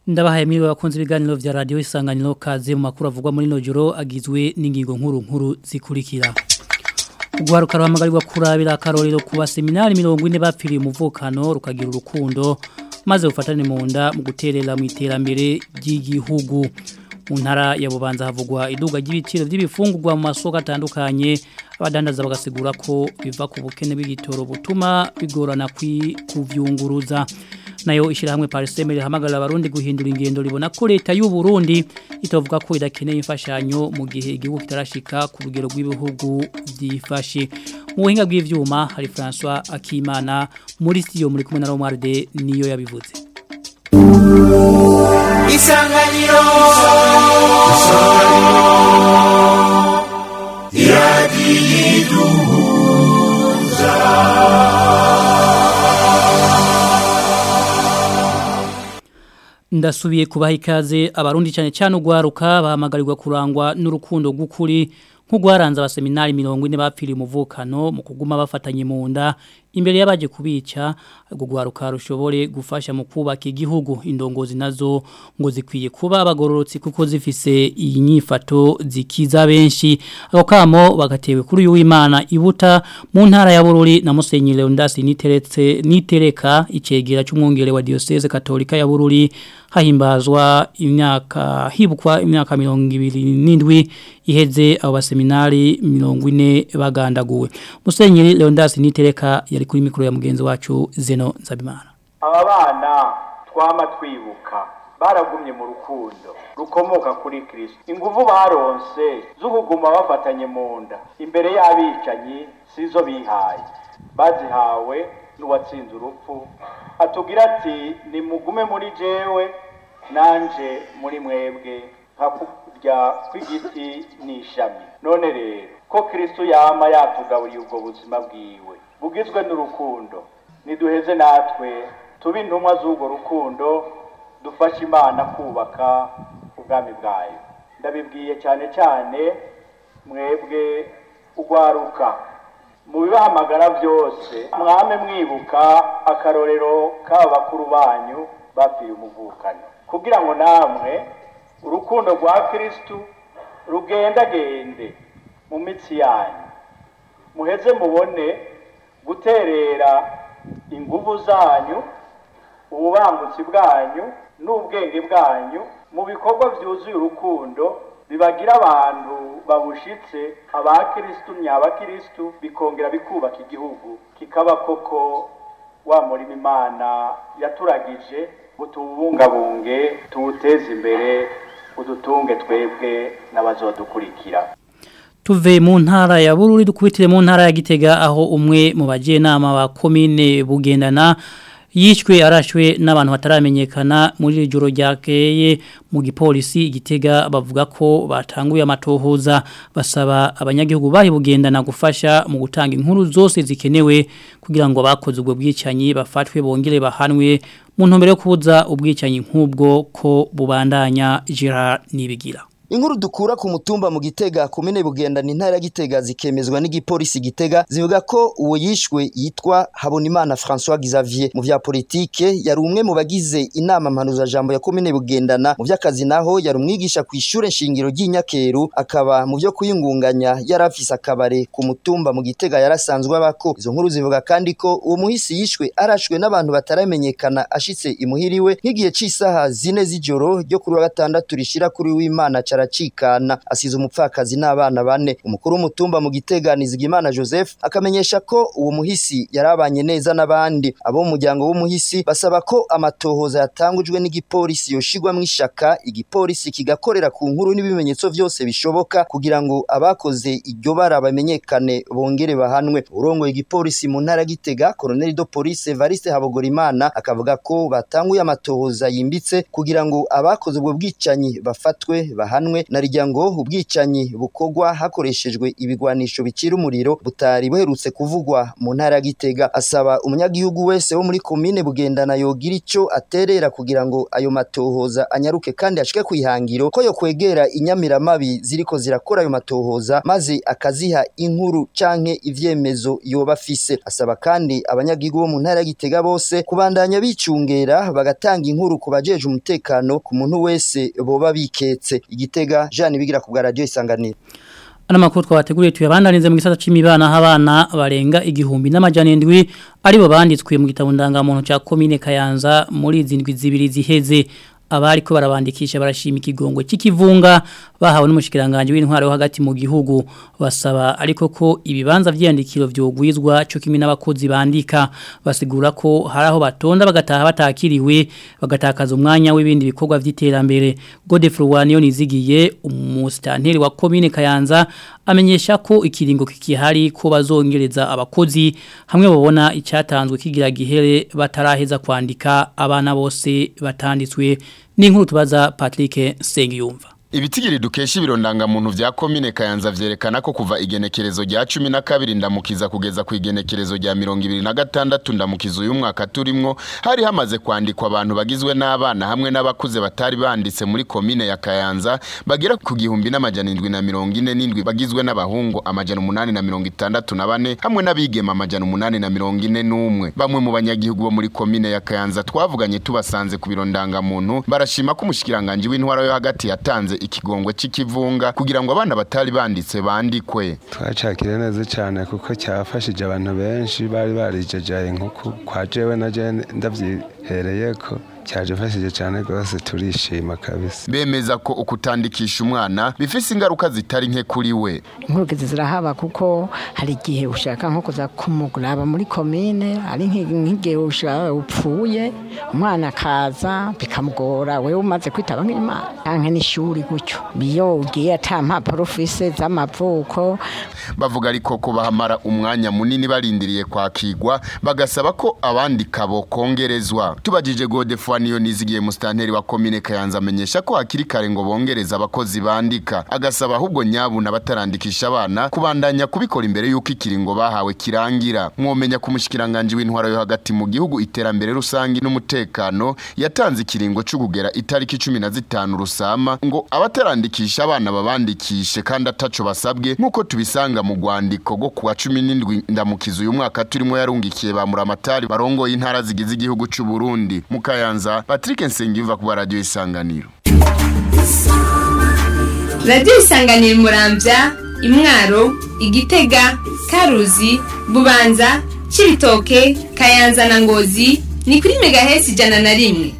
ndabahaye mwiriwe bakunze ibiganiro vya radio isanganiro kaze mu makuru avugwa muri nojoro agizwe n'ingingo nkuru nkuru zikurikira Ugwaruka ruhamagarirwa kurabira akarorero ku baseminari 40 bapfiriye umuvukano rukagira urukundo maze ufatane mu nda mu guterera mu iterambere ry'igihugu mu ntara ya bubanza havugwa iduga ry'ibiciro by'ibifungurwa mu masoko atandukanye abadandaza bagasigura ko biva ku bukene bw'igitoro butuma bigorana kuvyunguruza nayo ishirahamwe Pariseme rihamagarira abarundi guhindura ingendo ribona ko leta y'u Burundi itovuga ko idakeneye imfashanyo mu gihe igihugu kitarashika ku rugero rw'ibihugu byifashe mu buhinga bw'ivyuma hari François Akimana muri studio muri kumwe na Romualde niyo yabivuze Isanganiro ndasubiye kubaha ikaze abarundi cyane cyane ugwaruka bahamagarirwa kurangwa n'urukundo rw'ukuri nk'ugwaranze abaseminari 40 bapfiriye umuvukano mu kuguma bafatanye mu nda imbere y'abaje kubica gugwaruka rushobore gufasha mu kubaka igihugu indongozi nazo ngo zikwiye kuba abagororotsi kuko zifise iyi nyifato zikiza benshi ako kamo bagatewe kuri uyu w'Imana ibuta mu ntara ya Bururi na Musenyi Leondas niteretse nitereka icegera cy'umwongere wa diocese katolika ya Bururi hahimbazwa imyaka hibukwa imyaka 27 iheze abo baseminari 40 bagandaguwe Musenyi Leondas nitereka yari kuri mikoro ya mugenzi wacu Zeno Nzabimana aba bana twama twibuka baragumye mu rukundo rukomoka kuri Kristo inguvu baronse z'ukuguma bafatanye mu nda imbere y'abicanyi sizo bihaye bazihawe n'uwatsinze urupfu atubwira ati nimugume muri jewe nanje muri mwebwe hakurya kw'igiti n'ishami none rero ko Kristo yama yatugaburiye ubwo buzima bwiwe bugizwe n'urukundo niduheze natwe tube intumwa z'urwo rukundo dufashe imana kubaka ubwami bwayo ndabibwiye cyane cyane mwebwe ugwaruka mu bibahamagara byose mwame mwibuka akarorero k'aba bakuru banyu bapfiye umuvukano kugira ngo namwe urukundo rwa kirisitu rugendagende mu mitsi yanyu muheze mubone guterera inguvu zanyu ububangutsi bwanyu n'ubwenge bwanyu mu bikorwa byuzuye urukundo bibagira abantu babushitse abakirisitu nyabakirisitu bikongera bikubaka igihugu kikaba koko wa murima imana yaturagije utubungabunge tuwuteze imbere udutunge twebwe n'abazodukurikira tuve mu ntara ya bururi dukubitire mu ntara ya gitega aho umwe mu bajenama ba komine bugendana yishwe arashwe n'abantu bataramenyekana muri joro ryakeye mu gipolisi igitega bavuga ko batanguye amatohoza basaba abanyagihugu bari bugendana gufasha mu gutanga inkuru zose zikenewe kugira ngo bakoze ubwo bwicanyi bafatwe bongere bahanwe mu ntumbero yo kubuza ubwicanyi nk'ubwo ko bubandanya Gerard Nibigira Inkuru dukura ku mutumba mu Gitega komine Bugenda ni ntara Gitega zikemezwa n'igipolisi Gitega zivuga ko uwo yishwe yitwa Habonimana François Xavier mu vya politike yari umwe mu bagize inama mpanuza jambo ya komine Bugendana mu vy'akazi naho yari umwigisha ku ishure nshingiro ry'Inyakeru akaba mu vyo kuyingunganya yarafise akabare ku mutumba mu Gitega yarasanzwe abako izo nkuru zivuga kandi ko uwo muhisi yishwe arashwe n'abantu bataramenyekana ashitse imuhiriwe nk'igihe c'isaha zine z'ijoro ryo kuri wa gatandatu rishira kuri w'Imana aracikana asize umupfakazi n'abana bane umukuru w'umutumba mu giteganiza Imana Joseph akamenyesha ko uwo muhisi yarabanye neza n'abandi abo mu muryango w'umuhisi basaba ko amatohoza yatangujwe n'igipolisi yoshigwa mu ishaka igipolisi kigakorera ku nkuru n'ibimenyetso byose bishoboka kugira ngo abakoze iryo bara bamenyekane bongere bahanwe urongoye igipolisi mu ntara gitega Colonel de Police Evariste Habogorimana akavuga ko batanguye amatohoza yimbitse kugira ngo abakoze ubwo bwicanyi bafatwe bahanwe bahanwe na rirya ngo ubwicanyi bukorwa hakoreshejwe ibigwanisho bicira umuriro butari buherutse kuvugwa mu ntara ya Gitega asaba umunyagihugu wese wo muri komine bugendana yogira ico aterera kugira ngo ayo matohoza anyaruke kandi ashike kwihangiro ko yo kwegera inyamiramabi ziriko zirakora ayo matohoza maze akaziha inkuru canke ivyemezo yoba afise asaba kandi abanyagihugu bo mu ntara ya Gitega bose kubandanya bicungera bagatanga inkuru ku bajeje umutekano ku muntu wese boba biketse igitega Jean bigira ku bwa radio isanganiro Ana makuru twabateguriye tuyabandanize mu gisata c'imibana habana barenga igihumbi n'amajana indwi aribo banditswe mu gitabo ndangamuntu ca commune Kayanza muri izindwi zibiri ziheze abari ko barabandikisha barashima ikigongo cy'ikivunga bahawe n'umushikiranganje w'intwaro yo hagati mu gihugu basaba ariko ko ibibanza vyandikiro vyogwizwa cyo kimi n'abakozi bandika basigura ko haraho batonda bagataha batakiriwe bagatakaza umwanya w'ibindi bikorwa vy'iterambere Godefroid Waniyo nizigiye umustanteri wa commune Kayanza amenyesha ko ikiringo kikihari ko bazongereza abakozi hamwe babona icyatanzwe kigira gihere bataraheza kwandika abana bose batanditswe n'inkuru tubaza Patrick Sengiyumva Ibitigiri dukesha ibirondanga muntu vya komine Kayanza vyerekana ko kuva igenekerezo rya 12 ndamukiza kugeza ku igenekerezo rya 2026 ndamukiza uyu mwaka turimwo hari hamaze kwandikwa abantu bagizwe n'abana hamwe n'abakuze batari banditse muri komine ya Kayanza bagera ku gihumbi n'amajana 747 bagizwe n'abahungu amajana 864 hamwe n'abigema amajana 841 bamwe mu banyagihugu bo muri komine ya Kayanza twavuganye tubasanze ku birondanga muntu barashima ko umushikiranganje w'intwara yo hagati yatanze ikigongwe c'ikivunga kugira ngo abana batari banditse bandikwe twacakire neza cyane kuko cyafashije abantu benshi bari barijejaye nko kwa jewe na je ndavyihereye ko cyaje fashije cyane rwose turishima kabisa bemeza ko ukutandikisha umwana bifise ingaruka zitari nke kuri we inkurugizi zirahaba kuko hari igihe ushaka nko kuza kumuguraba muri komine ari nk'igihe ushaka upfuye umwana akaza bikamugora wewe umaze kwitaba nk'imana canke n'ishuri gutyo iyo ugiye ata mpapuro ufise z'amavuko bavuga ariko ko bahamara umwanya munini barindiriye kwakigwa bagasaba ko abandika bo kongerezwa tubajije Godefroid niyo nizigiye mustanteri wa komine Kayanza amenyesha ko hakiri kare ngo bongereza abakozi bandika agasaba ahubwo nyabuna batarandikisha abana kubandanya kubikora imbere yuko ikiringo bahawe kirangira mwomenya ku mushikiranganje w'intwaro yo hagati mu gihugu iterambere rusangi n'umutekano yatanze ikiringo cyo kugera itariki 15 rusama ngo abatarandikisha abana babandikishe kandi ataco basabwe nkuko tubisanga mu rwandiko go kuwa 17 ndamukiza uyu mwaka turimo yarungikiye ba muramatari barongoye intara zigize igihugu cy'u Burundi mu Kayanza Patrick Nsengiyumva ku radio isanganiro Radio isanganiro murambya imwaro igitega karuzi bubanza cibitoke kayanza na ngozi ni kuri megahesi ijana na rimwe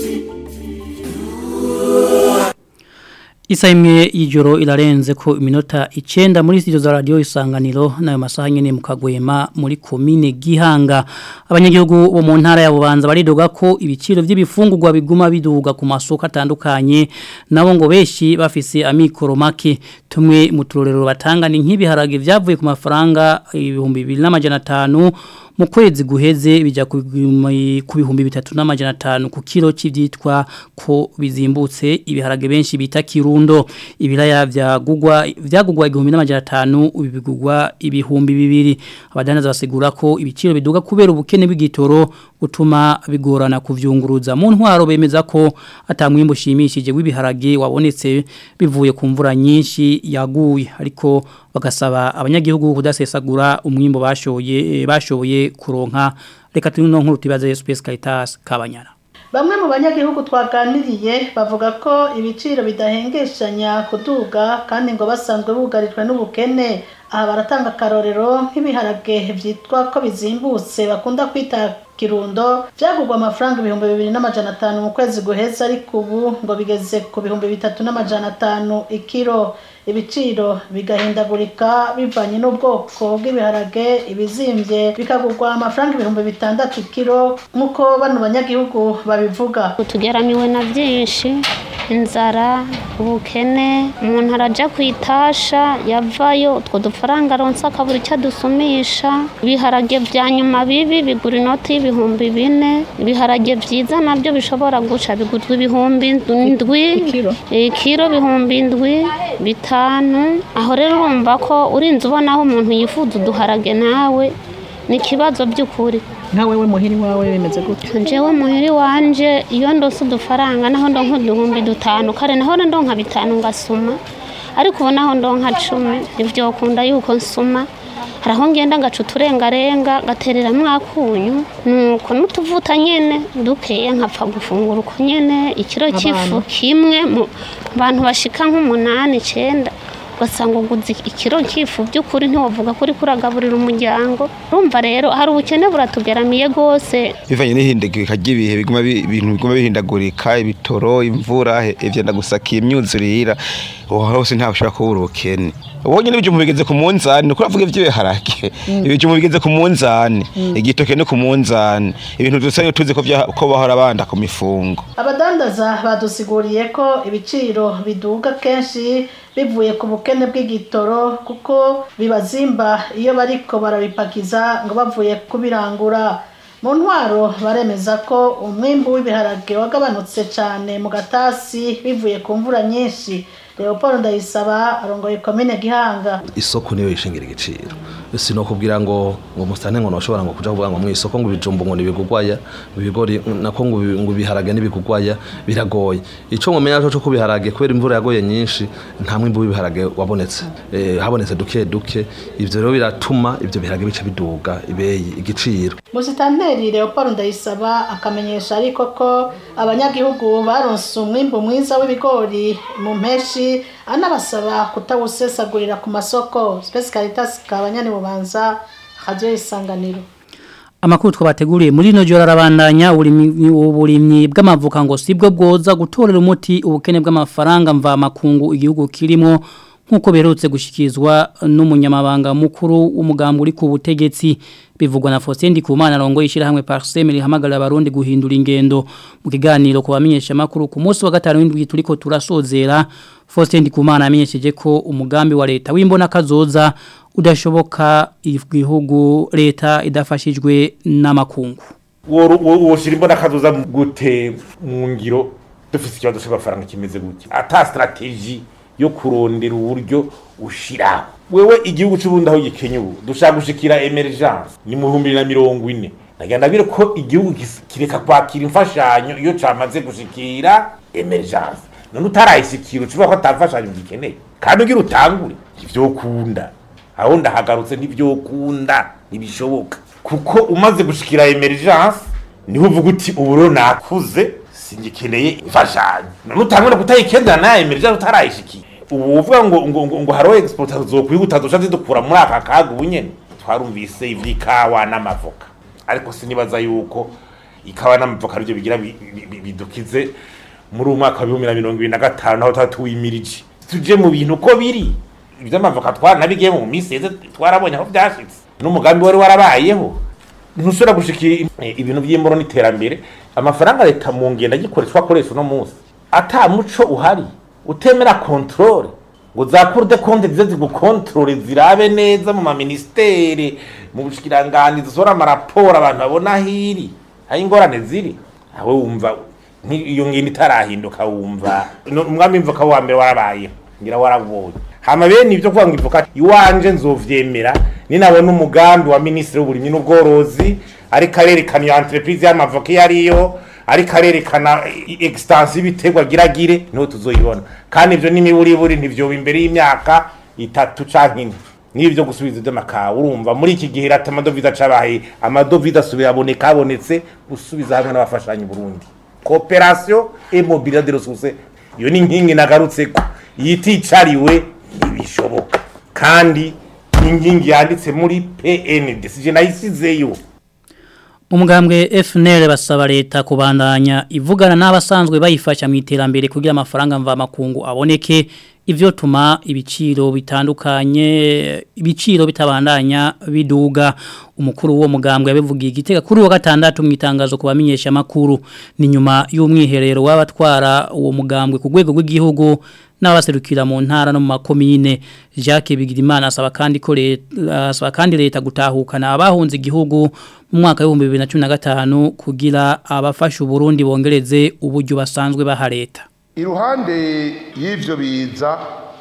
Isa imwe y'ijoro irarenze ko iminota icenda muri studio za radio isanganiro nayo masaha nyene mu kagwema muri komine Gihanga abanyagihugu bo mu ntara ya Bubanza baridoga ko ibiciro by'ibifungurwa biguma biduga ku masoko atandukanye nabo ngo beshi bafise amikoro make tumwe mu turorero batanga ni nk'ibiharage vyavuye ku mafaranga ibihumbi 2500 mu kwezi guheze bijya ku bihumbi bitatu n'amajana atanu ku kilo cy'ibyitwa ko bizimbutse ibiharage benshi bita kirundo ibiraya byagugwa byagugwa igihumbi n'amajana atanu bigugwa ibihumbi bibiri abadandaza basigura ko ibiciro biduga kubera ubukene bw'igitoro butuma bigorana kuvyunguruza mu ntwaro bemeza ko atamwimbo ushimishije w'ibiharage wabonetse bivuye ku mvura nyinshi yaguye ariko bagasaba abanyagihugu kudasesagura umwimbo bashoye bashoboye kuronka reka tuno nkuru tubaze Space Caritas kabanyana Bamwe mu banyagihugu twaganiriye bavuga ko ibiciro bidahengeshanya kuduga kandi ngo basanzwe bugarijwe n'ubukene aha baratanga akarorero nk'ibiharage byitwa ko bizimbutse bakunda kwita kirundo byagurwa amafaranga ibihumbi bibiri n'amajana atanu mu kwezi guheza ariko ubu ngo bigeze ku bihumbi bitatu n'amajana atanu ikiro ibiciro bigahindagurika bivanye n'ubwoko bw'ibiharage ibizimbye bikagurwa amafaranga ibihumbi bitandatu ikiro nk'uko bano banyagihugu babivuga tugeramiwe na byinshi inzara ubukene umuntu arajya ku itasha yavayo utwo dufaranga aronsa akabura icyo adusumisha ibiharage bya nyuma bibi bigura inoti y'ibihumbi bine ibiharage byiza nabyo bishobora guca bigurwa ibihumbi indwi ikiro bihumbi indwi bitanu aho rero urumva ko urinze ubona aho umuntu yifuza uduharage nawe ni ikibazo by'ukuri nka wewe muhiri wawe bimeze gutyo njyewe muhiri wanje iyo ndose udufaranga naho ndonka uduhumbi dutanu kare naho ndonka bitanu ngasuma ariko ubu naho ndonka cumi ntibyokunda yuko nsuma hari aho ngenda ngaca uturengarenga gaterera mwakunyu nuko n'utuvuta nyene dukeya nkapfa gufungura uko nyene ikiro cy'ifu kimwe mu bantu bashika nk'umunani icenda ugasanga uguze ikiro cy'ifu by'ukuri ntiwavuga ko uri kuragaburira umuryango urumva rero hari ubukene buratugeramiye rwose bivanye n'ihindagurika ry'ibihe biguma bi- ibintu biguma bihindagurika ibitoro imvura he- ivyenda gusakiye imyuzurira aho hose ntawe ushobora kubura ubukene ubonye n'ibijumbu bigeze ku munzani ni ukuravuga ivy'ibiharage ibijumbu bigeze ku munzani igitoke no ku munzani ibintu dusa tuzi ko vya- ko bahora banda ku mifungo abadandaza badusiguriye ko ibiciro biduga kenshi bivuye ku bukene bw'igitoro kuko bibazimba iyo bariko barabipakiza ngo bavuye kubirangura mu ntwaro baremeza ko umwimbu w'ibiharage wagabanutse cyane mu gatasi bivuye ku mvura nyinshi leopold ndayisaba arongoye komine gihanga isoko niyo yishingira igiciro sinokubwira ngo ngo musitane ngo noshobora ngo kuja kuvuga ngo mu isoko ngo ibijumbu ngo nibigugwaya ngo ibigori nako ngo ibi- ngo ibiharage nibigugwaya biragoye ico ngomenya cyo ko biharage kubera imvura yagoye nyinshi nta mwimbu w'ibiharage wabonetse eh, habonetse duke duke ivyo rero biratuma ivyo biharage bica biduga ibeyi igiciro musitanteri leopold ndayisaba akamenyesha ariko ko abanyagihugu baronse umwimbu mwiza w'ibigori mu mpeshi anabasaba kutawusesagurira ku masoko spesi caritas kabanyani bubanza radio isanganiro Amakuru twabateguriye muri no jora rabandanya uburimyi uburimyi bw'amavuka ngo sibwo bwoza gutorera umuti ubukene bw'amafaranga mva makungu igihugu kirimo nkuko berutse gushikizwa n'umunyamabanga mukuru w'umugambo uri ku butegetsi bivugwa na Faustin Ndikumana rongo ishira hamwe Parsem rihamagara abarundi guhindura ingendo mu kiganiro ku bamenyesha makuru ku munsi wa gatanu w'indwi turiko turasozera Faustin Ndikumana amenyesheje ko umugambi wa leta w'imbona kazoza udashoboka igihugu leta idafashijwe n'amakungu woshira imbona kazoza gute mu ngiro dufise ikibazo c'amafaranga kimeze gutya ata strategie yo kurondera uburyo ushiraho wewe igihugu c'ubundi aho gikenye ubu dushaka gushikira emergence ni mu bihumbi bibiri na mirongo ine nagira bire ko igihugu gis- kireka kwakira imfashanyo iyo camaze gushikira emergence none utarayishikira ucuvuga ko ata mfashanyo gikeneye kandi ugira utangure ivyokunda aho ndahagarutse ntivyokunda ntibishoboka kuko umaze gushikira emergence niho uvuga uti ubu rero nakuze singikeneye imfashanyo none utangure kutayikendera nayo emergence utarayishikiye ubu uvuga ngo ngo ngo, ngo hariho exportation zokwihuta dusha zidukura muri aka kaga ubu nyene twarumvise ivy'ikawa n'amavoka ariko sinibaza yuko ikawa n'amavoka arivyo bigira bi- bi- bi- bidukize muri uyu mwaka wa bibiri na mirongo ibiri na gatanu naho tuba tuwimirije tuje mu bintu uko biri ivy'amavoka twaranabigiye mu minsi yeze twarabonye aho vyashitse n'umugambi wari warabayeho ntushobora gushikira eh, ibintu by'imboro n'iterambere amafaranga leta mu ngenda gikoreshwa akoresha uno munsi ata muco uhari utemera controle ngo za cour de compte zize zigukontrole zirabe neza mu maministere mu bushikiranganji zisohora amaraporo abantu babona hiri aho ingorane ziri aho wumva nki- iyo ngendo itarahinduka wumva no- umwami mvuka wa mbere warabayeho ngira warabonye hama bene ibyo kuvuga ngo ivuka iwanje nzovyemera ninabona umugambi wa minisitiri w'uburimyi n'ubworozi ariko arerekana iyo entreprise y'amavoka iyo ariyo ariko arerekana i- extension y'ibiterwa giragire niho tuzoyibona kandi ivyo n'imiburiburi ntivyoba imbere y'imyaka itatu canke ine n'ibyo gusubiza ivy'amakawa urumva muri iki gihe rata amadovize acabaye amadovize asubira aboneka abonetse gusubiza hamwe n'abafashanyi Burundi cooperation et mobilité de ressources iyo ni inkingi nagarutseko yiticariwe ntibishoboka kandi inkingi yanditse muri PND sije nayisizeyo Umugambwe FNL basaba leta kubandanya ivugana n'abasanzwe bayifasha mu iterambere kugira amafaranga mva makungu aboneke ivyo tuma ibiciro bitandukanye ibiciro bitabandanya biduga umukuru wo mugambwe yabivugiye igitega kuri wa gatandatu mu itangazo kubamenyesha makuru ni nyuma y'umwiherero w'abatwara uwo mugambwe ku rwego rw'igihugu n'abaserukira mu ntara no mu makomine Jacques Bigirimana asaba kandi ko leta asaba kandi leta gutahukana abahunze igihugu mu mwaka wa 2015 kugira abafasha Burundi bongereze uburyo basanzwe baha leta iruhande y'ivyo biza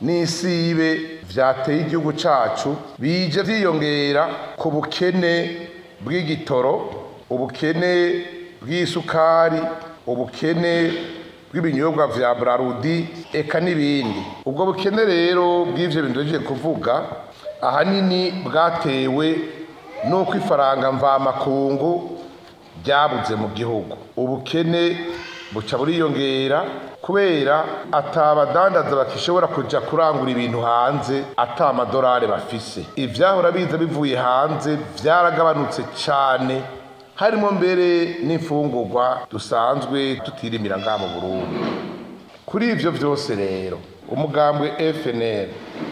n'isibe vyateye igihugu cacu bije vyiyongera ku bukene bw'igitoro ubukene bw'isukari ubukene bw'ibinyobwa vya Brarudi eka n'ibindi ubwo bukene rero bw'ivyo bintu nje kuvuga ahanini bwatewe nuko ifaranga mva makungu byabuze mu gihugu ubukene buca buriyongera kubera atabadandaza bakishobora kuja kurangura ibintu hanze ata amadolari bafise ivyahora biza bivuye hanze vyaragabanutse cane harimo mbere n'imfungurwa dusanzwe tutirimira ngaha mu Burundi kuri ivyo vyose rero umugambwe FNL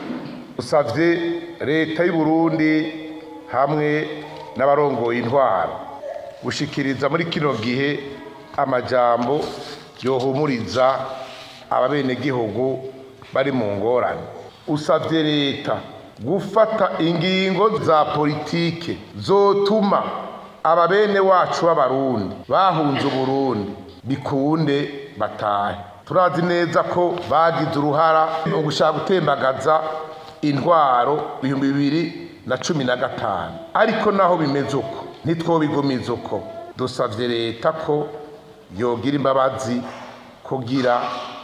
usavye leta y'u Burundi hamwe n'abarongoye intwaro gushikiriza muri kino gihe amajambo yohumuriza ababenegihugu bari mu ngorane usavye leta gufata ingingo za politike zotuma ababene wacu b'abarundi bahunze uburundi bikunde batahe turazi neza ko bagize uruhara mu gushaka gutembagaza intwaro ibihumbi bibiri na cumi na gatanu ariko naho bimeze uko ntitwobigumiza uko dusavye leta ko yogira imbabazi kugira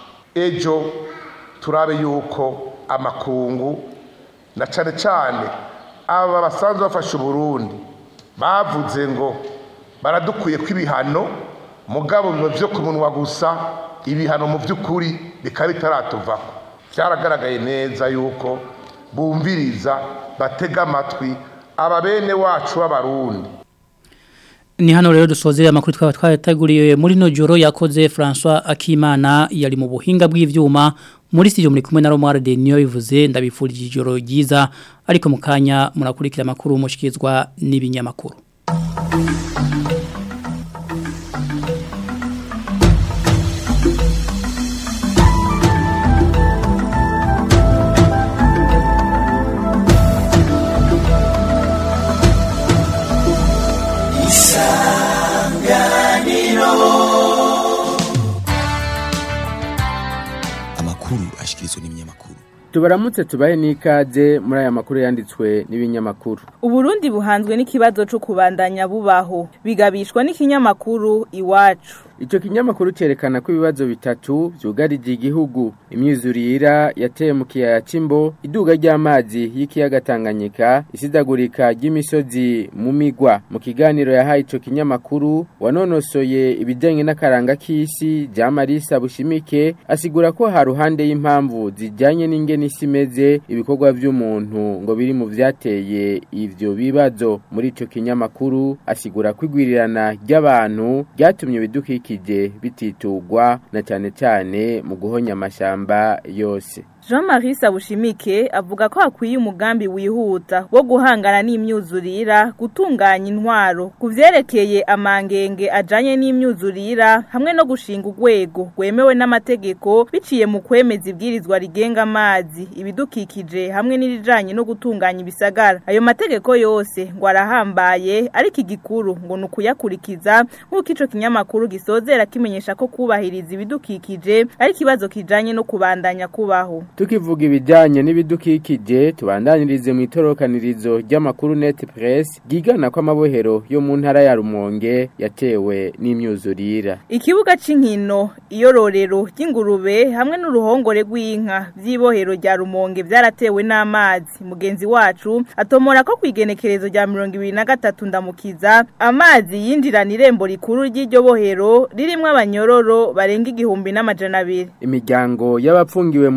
ejo turabe yuko amakungu na cane cane aba basanzwe bafasha uburundi bavuze ngo baradukuye ko ibihano mugabo biba byo ku munwa gusa ibihano mu by'ukuri bikaba bitaratuvako byaragaragaye neza yuko bumviriza batega amatwi aba bene wacu b'abarundi Ni hano rero dusozera amakuru twaba twateguriye muri no joro yakoze François Akimana yari mu buhinga bw'ivyuma muri studio muri kumwe na Romar de Niyo bivuze ndabifurije ijoro ryiza ariko mukanya murakurikira amakuru mushikizwa n'ibinyamakuru amakuru ashikirizwa n'ibinyamakuru tubaramutse tubahe n'ikaze muri aya makuru yanditswe n'ibinyamakuru Uburundi buhanzwe n'ikibazo cyo kubandanya bubaho bigabishwa n'ikinyamakuru iwacu Ico kinyamakuru cerekana ko ibibazo bitatu vyugarije igihugu imyuzurira yateye mu kiyaya c'imbo iduga ry'amazi y'ikiyaga Tanganyika isidagurika ry'imisozi mu migwa mu kiganiro yahaye ico kinyamakuru wanonosoye ibijanye n'akaranga k'isi Jamarisa Bushimike asigura ko ha ruhande y'impamvu zijanye n'ingene isi imeze ibikorwa vy'umuntu ngo biri mu vyateye ivyo bibazo muri ico kinyamakuru asigura ko igwirirana ry'abantu ryatumye ibidukikije bititugwa na cyane cyane mu guhonya amashamba yose Jean-Marie Sabushimike avuga ko hakwiye umugambi wihuta wo guhangana n'imyuzurira gutunganya intwaro kuvyerekeye amangenge ajanye n'imyuzurira hamwe no gushinga urwego rwemewe n'amategeko biciye mu kwemeza ibwirizwa rigenga amazi ibidukikije hamwe n'irijanye no gutunganya ibisagara ayo mategeko yose ngo arahambaye ariko igikuru ngo ni ukuyakurikiza nk'uko ico kinyamakuru gisozera kimenyesha ko kubahiriza ibidukikije ari ikibazo kijanye no kubandanya kubaho tukivuga ibijyanye n'ibidukikije tubandanirize mu itorokanirizo ry'amakuru net press ryigana ko amabohero yo mu ntara ya rumonge yatewe n'imyuzurira ikibuga c'inkino iyororero ry'ingurube hamwe n'uruhongore rw'inka vy'ibohero rya rumonge vyaratewe n'amazi mugenzi wacu atomora ko kwigenekerezo rya mirongo ibiri na gatatu ndamukiza amazi yinjirana irembo rikuru ry'iryo bohero ririmwo abanyororo barenga igihumbi n'amajana abiri imiryango y'abapfungiwe muri iryo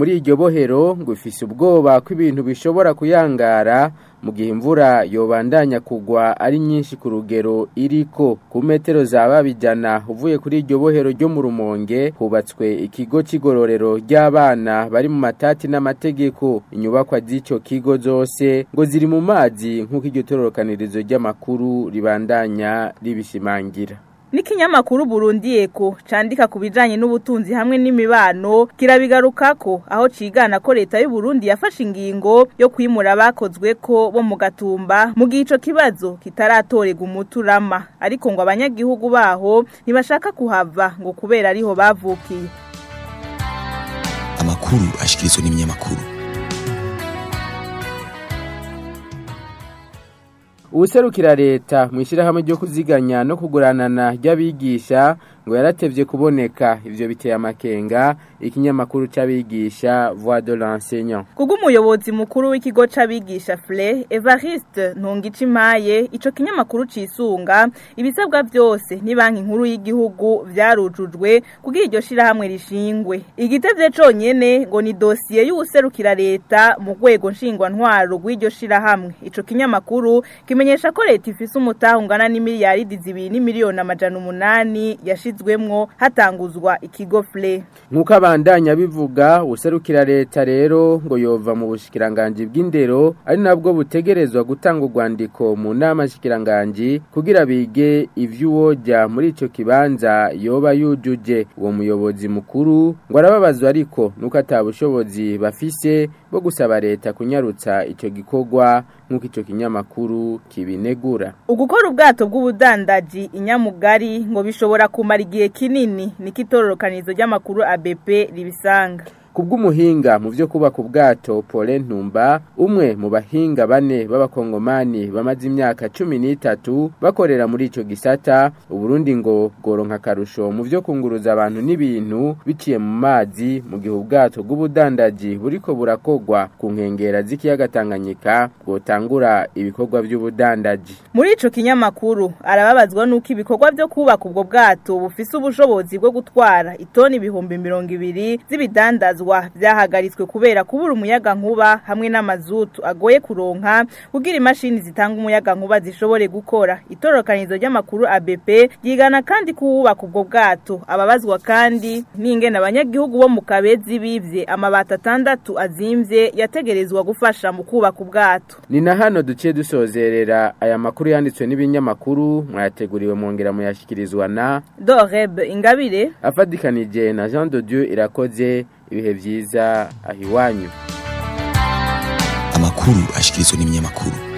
bohero ngo ifise ubwoba ko ibintu bishobora kuyangara mu gihe imvura yobandanya kugwa ari nyinshi ku rugero iriko ku metero za babijana uvuye kuri iryo bohero ryo mu rumonge hubatswe ikigo c'igororero ry'abana bari mu matati n'amategeko inyubakwa z'ico kigo zose ngo ziri mu mazi nk'uko iryo tororokanirizo ry'amakuru ribandanya ribishimangira N'ikinyamakuru Burundi Eko candika ku bijanye n'ubutunzi hamwe n'imibano kirabigarukako aho cigana ko leta y'u Burundi yafashe ingingo yo kwimura abakozwe ko bo mu gatumba mu gihe ico kibazo kitaratorega umuturama ariko ngo abanyagihugu baho ntibashaka kuhava ngo kubera ariho bavukiye amakuru ashikirizwa n'ibinyamakuru uwuserukira leta mu ishyirahamwe ryo kuziganya no kuguranana ry'abigisha ngo yaratevye kuboneka ivyo biteye amakenga ikinyamakuru c'abigisha voix de l'enseignant Kubwo umuyobozi mukuru w'ikigo c'abigisha FLE Evariste Ntungicimaye ico kinyamakuru cisunga ibisabwa byose ni banki nkuru y'igihugu vyarujujwe kugira iryo shirahamwe rishingwe igitevye conyene ngo ni dosiye y'uwuserukira leta mu rwego nshingwantwaro rw'iryo shirahamwe ico kinyamakuru kimenyesha ko leta ifise umutaha ungana n'imiliyaridi zibiri n'imiliyoni amajana umunani yashizwemwo hatanguzwa ikigo FLE nk'uko abandanya bivuga userukira leta rero ngo yova mu bushikiranganji bw'indero ari nabwo butegerezwa gutanga urwandiko mu nama shikiranganji kugira bige ivy'uwojya muri ico kibanza yoba yujuje uwo muyobozi mukuru ngo arababazwa ariko nuko atabushobozi bafise bwo gusaba leta kunyarutsa ico gikorwa nk'uko ico kinyamakuru kibinegura Ugukora ubwato bw'ubudandaji inyamugari ngo bishobora kumara igihe kinini niko itororokanizo ry'amakuru ABP ribisanga kubw'umuhinga mu byo kubaka ubwato Paulin Ntumba umwe mu bahinga bane b'abakongomani bamaze imyaka cumi n'itatu bakorera muri ico gisata uburundi ngo bworonka akarusho mu byo kunguruza abantu n'ibintu biciye mu mazi mu gihe ubwato bw'ubudandaji buriko burakogwa ku nkengera z'ikiyaga Tanganyika bwotangura ibikorwa by'ubudandaji Muri ico kinyamakuru arababazwa nuko ibikorwa byo kubaka ubwo bwato bufise ubushobozi bwo gutwara itoni ibihumbi mirongo ibiri z'ibidandazwa byahagaritswe kubera kubura umuyaga nkuba hamwe n'amazutu agoye kuronka kugira imashini zitanga umuyaga nkuba zishobore gukora itororokanizo ry'amakuru ABP ryigana kandi kuwubaka ubwo bwato ababazwa kandi n'ingene abanyagihugu bo mu kabezi bivye amabati atandatu azimvye yategerezwa gufasha mu kubaka ubwato ni na hano duciye dusozerera aya makuru yanditswe n'ibinyamakuru mwayateguriwe mwongera muyashyikirizwa na Doreb Ingabire afatikanije na Jean de Dieu irakoze ibihe byiza aho iwanyu amakuru ashikirizwa n'ibinyamakuru